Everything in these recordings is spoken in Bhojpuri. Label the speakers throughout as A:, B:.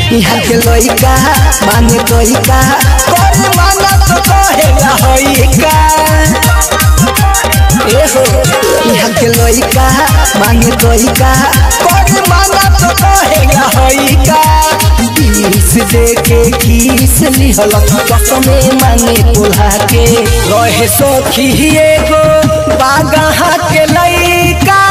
A: यहाँ के लइका माने तोइका करे माना तो कहेला होइका ए हो यहाँ के लइका माने तोइका करे माना तो कहेला होइका किस दे के किस लिहल कसमे माने कोल्हा के रहे सखी एगो बागहा के लइका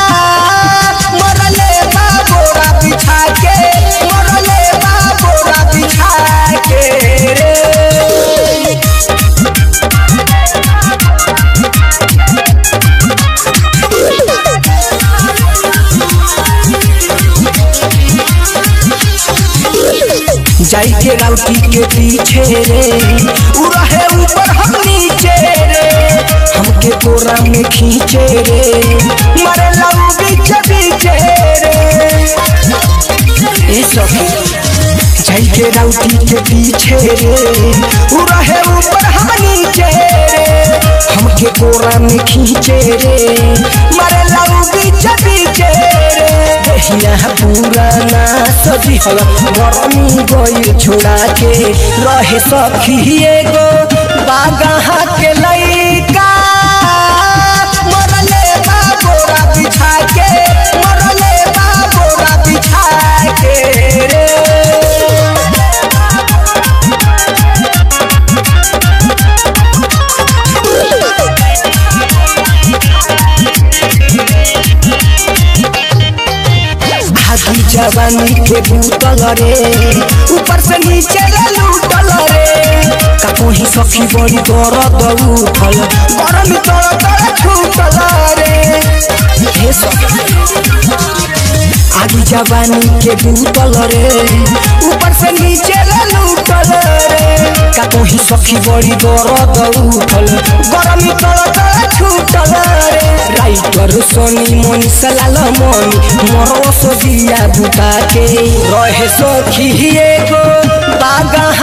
A: मरले बा बोरा बिछा के मरले बा बोरा बिछा के रे जाई के राउटी के पीछे रे उ रहे ऊपर हम नीचे रे हमके कोरा में खींचे रे मरे लऊ बीच बीचे रे ए सखी जाई के राउटी के पीछे रे उ रहे ऊपर हम नीचे रे हमके कोरा में खींचे रे मरे लऊ बीच बीचे रे दहिया पुराना सजी हल गरमी गई छोड़ा के रहे सखी एगो बागहा के लइका मरले बा बोरा बिछा के मरले बा बोरा बिछा के रे भागी जवानी के बूतल रे ऊपर से नीचे ले लूटल रे काको ही सखी बड़ी दर्द उठल गरम तड़ तड़ छूटल रे हे सखी आगी जवानी के बूतल रे ऊपर से नीचे ले लूटल रे काको ही सखी बड़ी दर्द उठल गरम तड़ तड़ छूटल रे राइटर सोनी मनी सलाल मनी मरो सो दिया बुता के रहे सखी एगो बागा